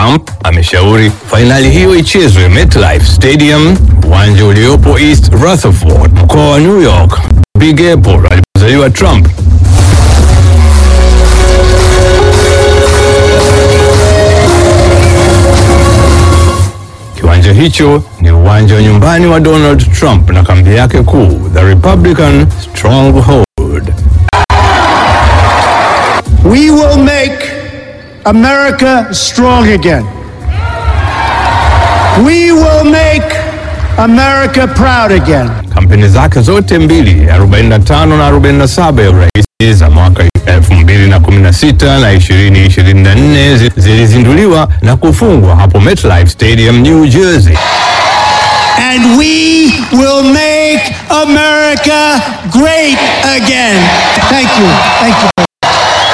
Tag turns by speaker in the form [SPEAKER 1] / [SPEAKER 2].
[SPEAKER 1] Trump ameshauri fainali hiyo ichezwe MetLife Stadium, uwanja uliopo East Rutherford, mkoa wa New York, Big Apple alipozaliwa Trump. Kiwanja hicho ni uwanja wa nyumbani wa Donald Trump na kambi yake kuu, the Republican Stronghold.
[SPEAKER 2] We will make America strong again. We will make America proud again.
[SPEAKER 1] Kampeni zake zote mbili 45 na 47 ya urais za mwaka 2016 na 2024 zi- zilizinduliwa na kufungwa hapo MetLife Stadium, New Jersey.
[SPEAKER 2] And we will make America great again. Thank you. Thank you.